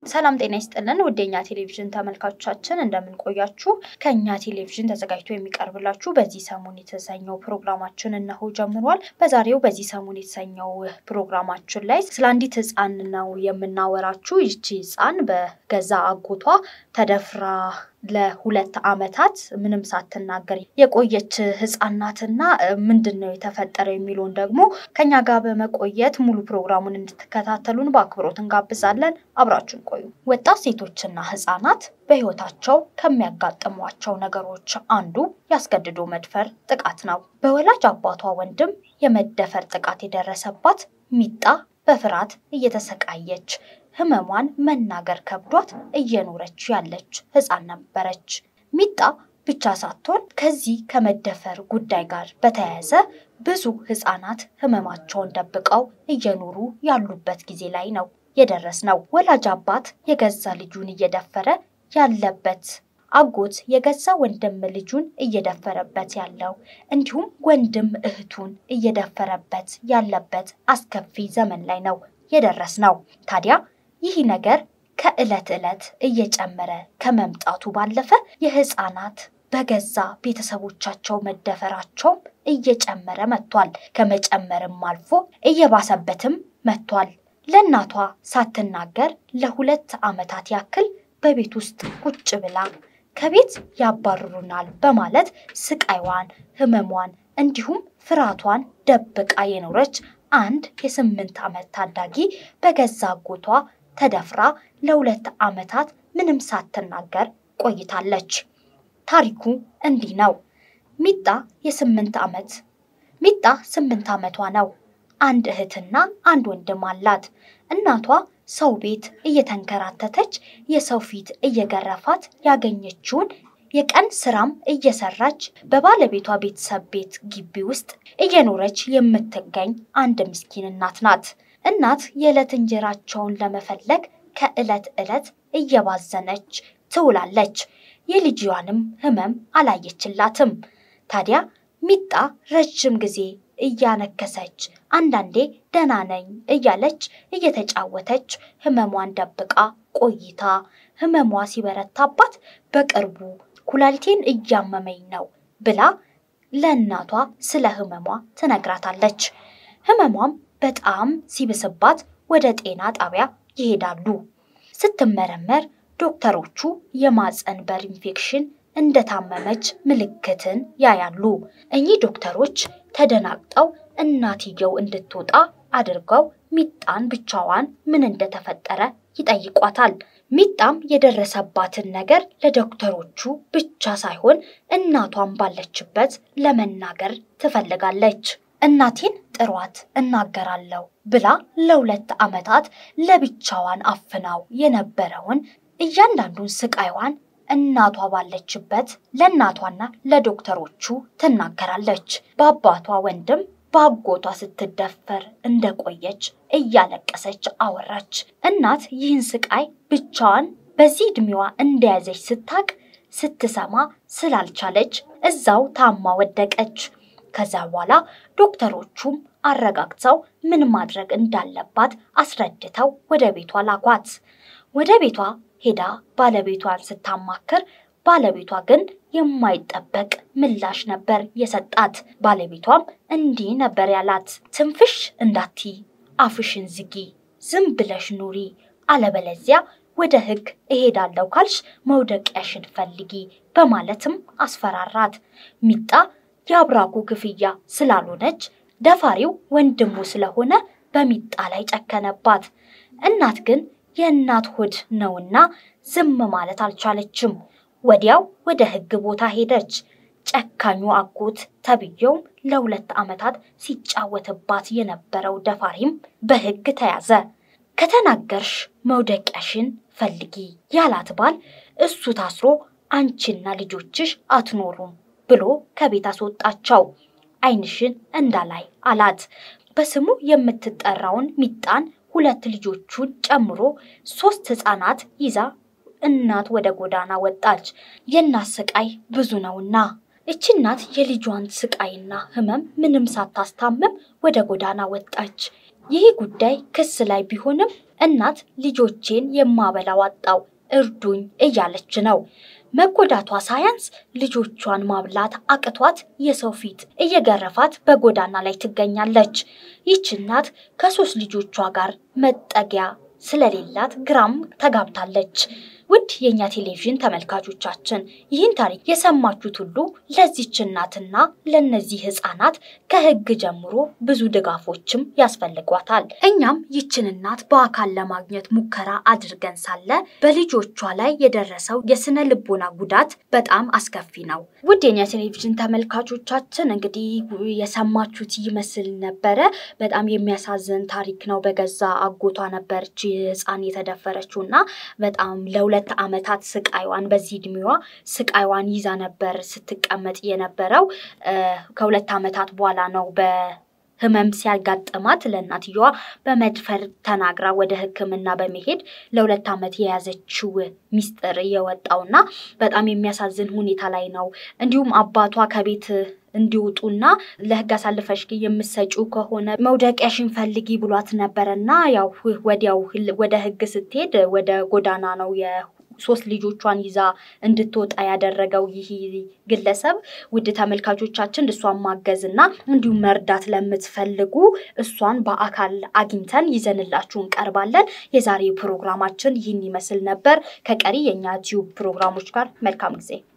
ሰላም ጤና ይስጥልን ውዴኛ ቴሌቪዥን ተመልካቾቻችን እንደምን ቆያችሁ? ከእኛ ቴሌቪዥን ተዘጋጅቶ የሚቀርብላችሁ በዚህ ሰሞን የተሰኘው ፕሮግራማችን እነሆ ጀምሯል። በዛሬው በዚህ ሰሞን የተሰኘው ፕሮግራማችን ላይ ስለ አንዲት ሕፃን ነው የምናወራችሁ። ይቺ ሕፃን በገዛ አጎቷ ተደፍራ ለሁለት ዓመታት ምንም ሳትናገር የቆየች ሕፃን ናትና ምንድን ነው የተፈጠረው የሚለውን ደግሞ ከኛ ጋር በመቆየት ሙሉ ፕሮግራሙን እንድትከታተሉን በአክብሮት እንጋብዛለን። አብራችን ቆዩ። ወጣት ሴቶችና ሕፃናት በሕይወታቸው ከሚያጋጥሟቸው ነገሮች አንዱ ያስገድዶ መድፈር ጥቃት ነው። በወላጅ አባቷ ወንድም የመደፈር ጥቃት የደረሰባት ሚጣ በፍርሃት እየተሰቃየች ህመሟን መናገር ከብዷት እየኖረች ያለች ህፃን ነበረች። ሚጣ ብቻ ሳትሆን ከዚህ ከመደፈር ጉዳይ ጋር በተያያዘ ብዙ ህፃናት ህመማቸውን ደብቀው እየኖሩ ያሉበት ጊዜ ላይ ነው የደረስነው። ወላጅ አባት የገዛ ልጁን እየደፈረ ያለበት አጎት የገዛ ወንድም ልጁን እየደፈረበት ያለው እንዲሁም ወንድም እህቱን እየደፈረበት ያለበት አስከፊ ዘመን ላይ ነው የደረስነው። ታዲያ ይህ ነገር ከዕለት ዕለት እየጨመረ ከመምጣቱ ባለፈ የህፃናት በገዛ ቤተሰቦቻቸው መደፈራቸውም እየጨመረ መጥቷል። ከመጨመርም አልፎ እየባሰበትም መጥቷል። ለእናቷ ሳትናገር ለሁለት ዓመታት ያክል በቤት ውስጥ ቁጭ ብላ ከቤት ያባርሩናል በማለት ስቃይዋን፣ ህመሟን እንዲሁም ፍርሃቷን ደብቃ የኖረች አንድ የስምንት ዓመት ታዳጊ በገዛ አጎቷ ተደፍራ ለሁለት ዓመታት ምንም ሳትናገር ቆይታለች። ታሪኩ እንዲህ ነው። ሚጣ የስምንት ዓመት ሚጣ ስምንት ዓመቷ ነው። አንድ እህትና አንድ ወንድም አላት። እናቷ ሰው ቤት እየተንከራተተች የሰው ፊት እየገረፋት ያገኘችውን የቀን ስራም እየሰራች በባለቤቷ ቤተሰብ ቤት ግቢ ውስጥ እየኖረች የምትገኝ አንድ ምስኪን እናት ናት። እናት የዕለት እንጀራቸውን ለመፈለግ ከዕለት ዕለት እየባዘነች ትውላለች። የልጅዋንም ህመም አላየችላትም። ታዲያ ሚጣ ረጅም ጊዜ እያነከሰች አንዳንዴ ደህና ነኝ እያለች እየተጫወተች ህመሟን ደብቃ ቆይታ ህመሟ ሲበረታባት በቅርቡ ኩላሊቴን እያመመኝ ነው ብላ ለእናቷ ስለ ህመሟ ትነግራታለች። ህመሟም በጣም ሲብስባት ወደ ጤና ጣቢያ ይሄዳሉ። ስትመረመር ዶክተሮቹ የማፀን በር ኢንፌክሽን እንደታመመች ምልክትን ያያሉ። እኚህ ዶክተሮች ተደናግጠው እናትየው እንድትወጣ አድርገው ሚጣን ብቻዋን ምን እንደተፈጠረ ይጠይቋታል። ሚጣም የደረሰባትን ነገር ለዶክተሮቹ ብቻ ሳይሆን እናቷን ባለችበት ለመናገር ትፈልጋለች። እናቴን ጥሯት እናገራለሁ ብላ ለሁለት ዓመታት ለብቻዋን አፍናው የነበረውን እያንዳንዱን ስቃይዋን እናቷ ባለችበት ለእናቷና ለዶክተሮቹ ትናገራለች። በአባቷ ወንድም በአጎቷ ስትደፈር እንደቆየች እያለቀሰች አወራች። እናት ይህን ስቃይ ብቻዋን በዚህ ዕድሜዋ እንደያዘች ስታቅ ስትሰማ ስላልቻለች እዛው ታማ ወደቀች። ከዛ በኋላ ዶክተሮቹም አረጋግተው ምን ማድረግ እንዳለባት አስረድተው ወደ ቤቷ ላኳት። ወደ ቤቷ ሄዳ ባለቤቷን ስታማክር ባለቤቷ ግን የማይጠበቅ ምላሽ ነበር የሰጣት። ባለቤቷም እንዲህ ነበር ያላት፣ ትንፍሽ እንዳትይ፣ አፍሽን ዝጊ፣ ዝም ብለሽ ኑሪ፣ አለበለዚያ ወደ ሕግ እሄዳለሁ ካልሽ መውደቂያሽን ፈልጊ በማለትም አስፈራራት። ሚጣ የአብራኩ ክፍያ ስላልሆነች ደፋሪው ወንድሙ ስለሆነ በሚጣ ላይ ጨከነባት። እናት ግን የእናት ሆድ ነውና ዝም ማለት አልቻለችም። ወዲያው ወደ ሕግ ቦታ ሄደች። ጨካኙ አጎት ተብዬውም ለሁለት ዓመታት ሲጫወትባት የነበረው ደፋሪም በሕግ ተያዘ። ከተናገርሽ መውደቂያሽን ፈልጊ ያላት ባል እሱ ታስሮ አንቺና ልጆችሽ አትኖሩም ብሎ ከቤት አስወጣቸው። ዓይንሽን እንዳላይ አላት። በስሙ የምትጠራውን ሚጣን ሁለት ልጆቹን ጨምሮ ሶስት ሕፃናት ይዛ እናት ወደ ጎዳና ወጣች። የእናት ስቃይ ብዙ ነውና እቺ እናት የልጇን ስቃይና ህመም ምንም ሳታስታምም ወደ ጎዳና ወጣች። ይህ ጉዳይ ክስ ላይ ቢሆንም እናት ልጆቼን የማበላው አጣው እርዱኝ እያለች ነው። መጎዳቷ ሳያንስ ልጆቿን ማብላት አቅቷት የሰው ፊት እየገረፋት በጎዳና ላይ ትገኛለች። ይህች እናት ከሶስት ልጆቿ ጋር መጠጊያ ስለሌላት ግራም ተጋብታለች። ውድ የእኛ ቴሌቪዥን ተመልካቾቻችን ይህን ታሪክ የሰማችሁት ሁሉ ለዚች እናትና ለእነዚህ ሕፃናት ከሕግ ጀምሮ ብዙ ድጋፎችም ያስፈልጓታል። እኛም ይችን እናት በአካል ለማግኘት ሙከራ አድርገን ሳለ በልጆቿ ላይ የደረሰው የስነ ልቦና ጉዳት በጣም አስከፊ ነው። ውድ የእኛ ቴሌቪዥን ተመልካቾቻችን እንግዲህ የሰማችሁት ይመስል ነበረ። በጣም የሚያሳዝን ታሪክ ነው። በገዛ አጎቷ ነበረች ሕፃን የተደፈረችው እና በጣም ለሁለት ዓመታት ስቃይዋን በዚህ እድሜዋ ስቃይዋን ይዛ ነበር ስትቀመጥ የነበረው። ከሁለት ዓመታት በኋላ ነው በህመም ሲያጋጥማት ለእናትየዋ በመድፈር ተናግራ ወደ ሕክምና በመሄድ ለሁለት ዓመት የያዘችው ሚስጥር የወጣውና በጣም የሚያሳዝን ሁኔታ ላይ ነው። እንዲሁም አባቷ ከቤት እንዲወጡና ለህግ አሳልፈሽ የምትሰጪው ከሆነ መውደቂያሽን ፈልጊ ብሏት ነበረና ያው ወዲያው ወደ ህግ ስትሄድ ወደ ጎዳና ነው የሶስት ልጆቿን ይዛ እንድትወጣ ያደረገው ይህ ግለሰብ። ውድ ተመልካቾቻችን እሷን ማገዝ እና እንዲሁም መርዳት ለምትፈልጉ እሷን በአካል አግኝተን ይዘንላችሁ እንቀርባለን። የዛሬ ፕሮግራማችን ይህን ይመስል ነበር። ከቀሪ የእኛ ቲዩብ ፕሮግራሞች ጋር መልካም ጊዜ